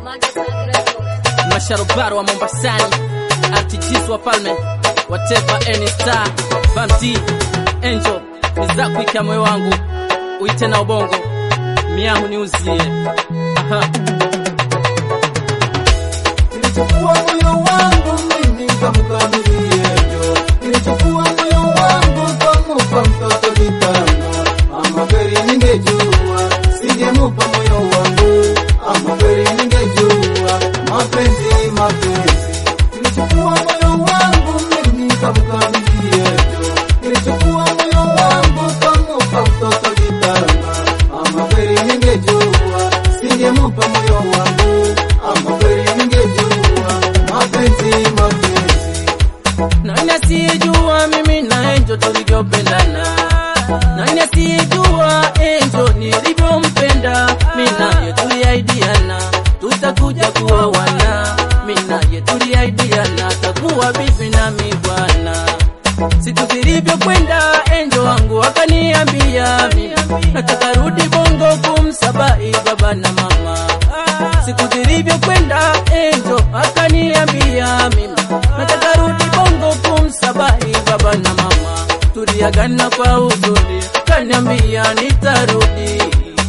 masharobaro wa Mombasani, artichis wa Palme, whatever any star, Bamti, Angel, nizakuika moyo wangu, uite na ubongo, miamu niuzie. Aha. Nilichukua moyo wangu mimi kamkabidhi Angel. Nilichukua moyo wangu kamupa mtoto kitanga. Ama kweli ningejua singemupa moyo wangu. Ama kweli ningejua mapenzi mapenzi. Nilichukua moyo wangu mimi kamkabidhi Angel. Nilichukua moyo wangu kamupa mtoto kitanga. Ama kweli ningejua singemupa moyo wangu. Ama kweli ningejua mapenzi mapenzi. Nani asiyejua mimi na Angel tulivyopendana? Nani asiyejua Angel nilivyompenda? Mimi naye tuliahidiana tutakuja kuwa wana, mimi naye tuliahidiana takuwa bibi na mi bwana. Siku zilivyokwenda Angel wangu akaniambia mimi nataka rudi Bongo kumsabai baba na mama. Siku zilivyokwenda Angel akaniambia mimi nataka rudi Bongo kumsabai baba na mama. Tuliagana kwa huzuni, kaniambia nitarudi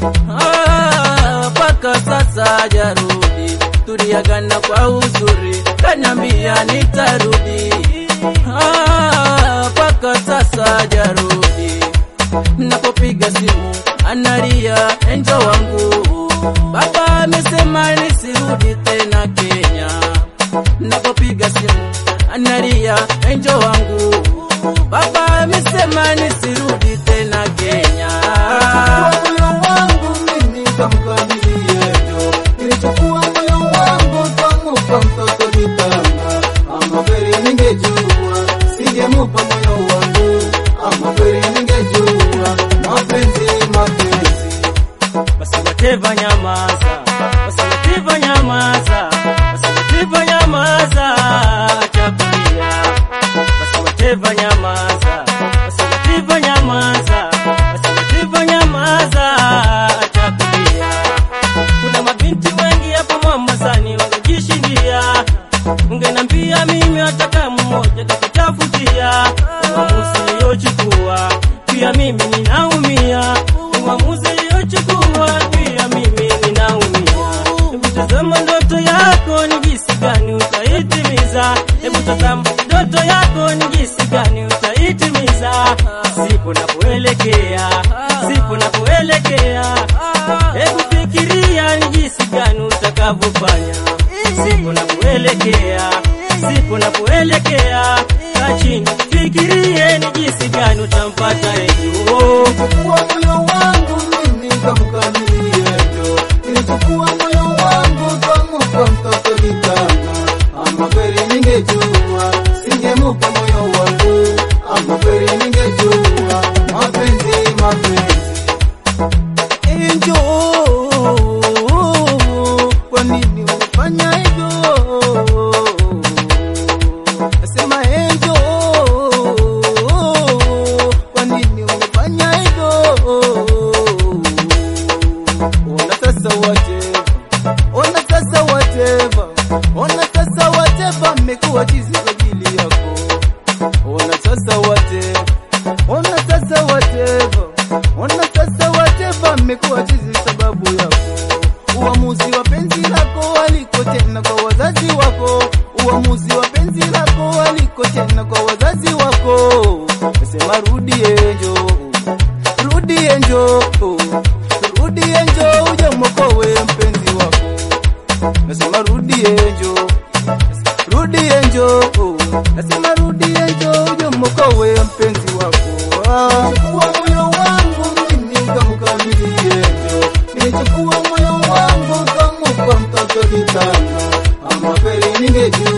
Ah, mpaka sasa hajarudi. Tuliagana kwa huzuni, kaniambia nitarudi Ah, mpaka sasa hajarudi. Napopiga simu analia enjo wangu, baba amesema nisirudi tena Kenya. Napopiga simu analia enjo wangu, baba amesema nisirudi tena Kenya. Nilichukua moyo wangu mimi kamkabidhi Angel. Nilichukua moyo wangu kamupa mtoto kitanga. Ama kweli ningejua singemupa moyo wangu. Ama kweli ningejua mapenzi mapenzi. basi whatever nyamaza, basi whatever nyamaza, basi whatever nyamaza, acha kulia. Basi whatever nyamaza, basi whatever nyamaza, basi whatever nyamaza, acha kulia. Kuna mabinti wengi hapo Mombasani wangejishindia, ungenambia mimi hata mmoja kakutafutia. Uamuzi uliochukua pia mimi ninaumia, uamuzi uliochukua pia mimi ninaumia. Hebu tazama ndoto yako ni jinsi gani utaitimiza, hebu tazama ndoto yako ni jinsi gani utaitimiza, sipo napoelekea, sipo napoelekea, hebu fikiria ni jinsi gani utakavyofanya, sipo napoelekea, sipo napoelekea, kaa chini fikirie ni jinsi gani utampata Ejo. Nilichukua moyo wangu mimi kamkabidhi Angel. Nilichukua moyo wangu kamupa mtoto kitanga. Ama kweli ningejua singemupa moyo wangu. Ama kweli ningejua mapenzi mapenzi. Angel, kwa nini umefanya hivyo? Nasema Angel, kwa nini umefanya hivyo? Ona sasa whatever, ona sasa whatever, ona sasa whatever, mmekuwa chizi kwa ajili yako. Ona sasa whatever, ona sasa whatever, ona sasa whatever, mmekuwa chizi sababu yako. Uamuzi wa penzi lako waliko tena kwa wazazi wako, uamuzi wa penzi lako waliko tena kwa wazazi wako. Nasema rudi Angel, rudi Angel, rudi Angel, uje mwokowe mpenzi wako. Nasema rudi Angel, rudi Angel, nasema rudi Angel, uje mwokowe mpenzi wako. Chukua moyo wangu mimi kamkabidhi Angel, nilichukua moyo wangu kamupa mtoto kitanga. Ama kweli ningejua